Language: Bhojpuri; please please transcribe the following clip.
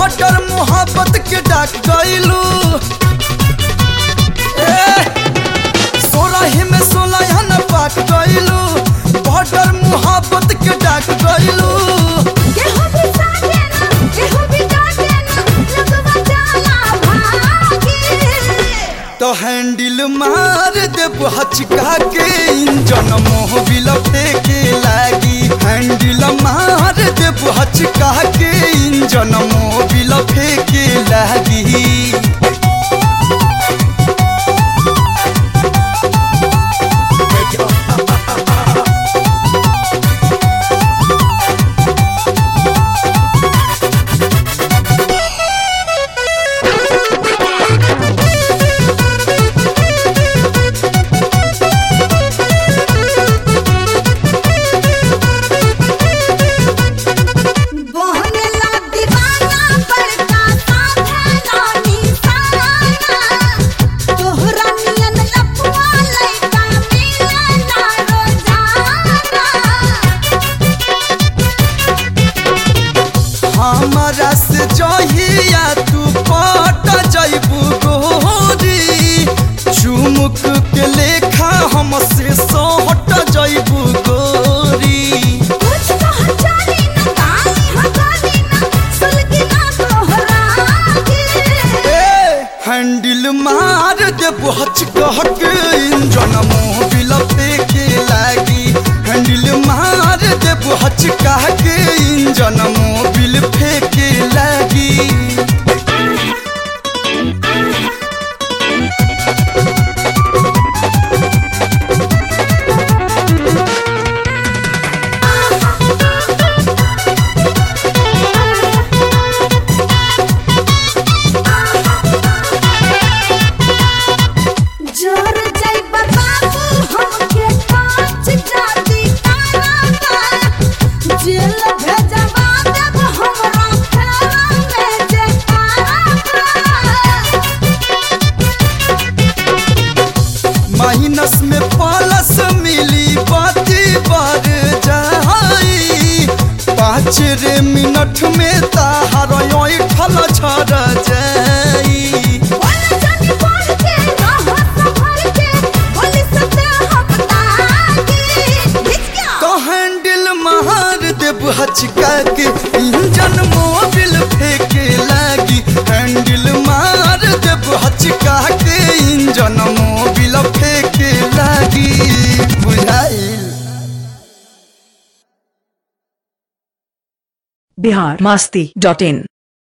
बॉर्डर मोहब्बत के डाक गइलू सोलह में सोलह न पाक गइलू बॉर्डर मोहब्बत के डाक गइलू केहू भी साथे ना केहू भी डाटे ना लगवा जाला भागी तो हैंडल मार देब हचका के इंजन मोह बिलटे के लागी हैंडल मार देब हचका के इंजन मोह बिलटे के लागी बोहनेला दीवाना पड़ता साथे ना निशाना तोहरा नियन लपवा लइका मिले ना रोजाना हमरा से जहिया तू पट जैबू गोरी चुमुक के लेखा हमसे सोहट जैबू गोरी कुछ कह जानी ना काली हगाली ना सुलगी ना तोहरा के हैंडल मार दे बच कह के इंजन मोह बिलपे के लागी हैंडल मार दे बच कह के इंजन मोह बिल फेंके लागी जोर जय बाबू हमके कांच जाती तारा जेल भेजवा देब हमरा फेरा में जे माइनस में प्लस मिली बाती बार जाई पाँच रे मिनट में ताहार ठल छड़ जाई बोल जानी बोल के रहो संभल के बोली सते हफ्ता की बिच गया तो हैंडल मार देब हचका के इंजन मोबिल फेंके लागी हैंडल मार देब हचका के इंजन मोबिल फेंके लागी बुझाइल बिहार मस्ती डॉट इन